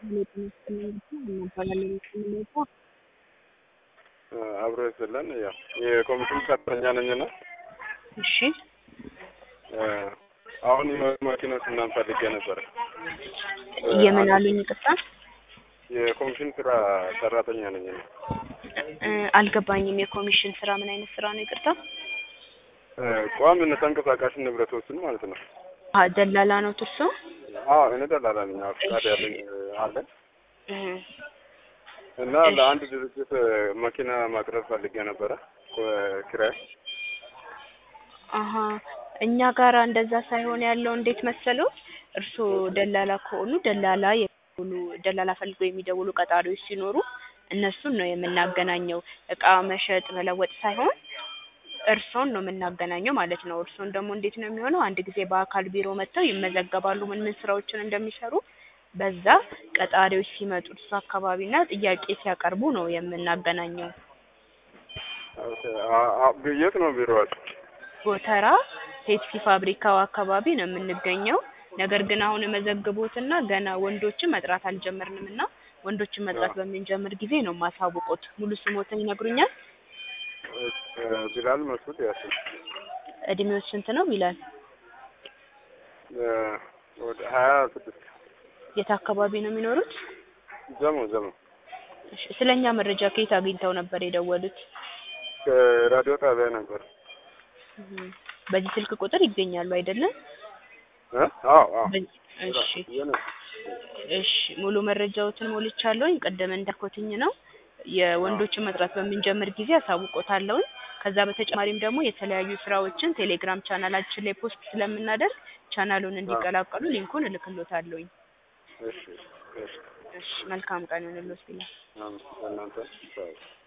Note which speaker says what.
Speaker 1: አብሮ ይስለን ያው የኮሚሽን ሰራተኛ ነኝና
Speaker 2: እሺ
Speaker 1: አሁን መኪኖች ምናምን ፈልጌ ነበረ።
Speaker 2: የምን አሉኝ? ይቅርታ
Speaker 1: የኮሚሽን ስራ ሰራተኛ ነኝ ነው።
Speaker 2: እ አልገባኝም። የኮሚሽን ስራ ምን አይነት ስራ ነው? ይቅርታ
Speaker 1: ቋሚና ተንቀሳቃሽ ንብረቶችን ማለት ነው።
Speaker 2: አ ደላላ ነው ትርሶ?
Speaker 1: አዎ እኔ ደላላ ነኝ። አዎ ፍቃድ ያለኝ አለኝ
Speaker 2: እ
Speaker 1: እና ለአንድ ድርጅት መኪና ማቅረብ ፈልጌ ነበረ ኪራይ
Speaker 2: አሀ እኛ ጋር እንደዛ ሳይሆን ያለው እንዴት መሰለው፣ እርስዎ ደላላ ከሆኑ ደላላ የሚደውሉ ደላላ ፈልገው የሚደውሉ ቀጣሪዎች ሲኖሩ እነሱን ነው የምናገናኘው። እቃ መሸጥ መለወጥ ሳይሆን እርስዎን ነው የምናገናኘው ማለት ነው። እርስዎን ደግሞ እንዴት ነው የሚሆነው? አንድ ጊዜ በአካል ቢሮ መጥተው ይመዘገባሉ፣ ምን ምን ስራዎችን እንደሚሰሩ። በዛ ቀጣሪዎች ሲመጡ እርሱ አካባቢና ጥያቄ ሲያቀርቡ ነው የምናገናኘው።
Speaker 1: የት ነው ቢሮዋችሁ?
Speaker 2: ጎተራ ፔፕሲ ፋብሪካው አካባቢ ነው የምንገኘው። ነገር ግን አሁን መዘግቦትና ገና ወንዶችን መጥራት አልጀመርንም እና ወንዶችን መጥራት በምንጀምር ጊዜ ነው የማሳውቁት። ሙሉ ስሞትን ይነግሩኛል?
Speaker 1: ቢላል መስዑድ ያሲን።
Speaker 2: እድሜዎች ስንት ነው ቢላል?
Speaker 1: ወደ ሀያ ስድስት
Speaker 2: የት አካባቢ ነው የሚኖሩት?
Speaker 1: ዘሞ ዘሞ
Speaker 2: እሺ፣ ስለኛ መረጃ ከየት አግኝተው ነበር የደወሉት?
Speaker 1: ከራዲዮ ጣቢያ ነበር።
Speaker 2: እህ፣ በዚህ ስልክ ቁጥር ይገኛሉ አይደለም?
Speaker 1: እ? አዎ አዎ።
Speaker 2: እሺ እሺ፣ ሙሉ መረጃዎትን ሞልቻለሁኝ። ቅድም እንዳልኩትኝ ነው የወንዶችን መጥራት በምንጀምር ጊዜ አሳውቆታለሁኝ። ከዛ በተጨማሪም ደግሞ የተለያዩ ስራዎችን ቴሌግራም ቻናላችን ላይ ፖስት ስለምናደርግ ቻናሉን እንዲቀላቀሉ ሊንኩን እልክሎታለሁኝ።
Speaker 1: እሺ እሺ።
Speaker 2: እሺ፣ መልካም ቀን ይሁንልዎት ቢላል።
Speaker 1: እናንተ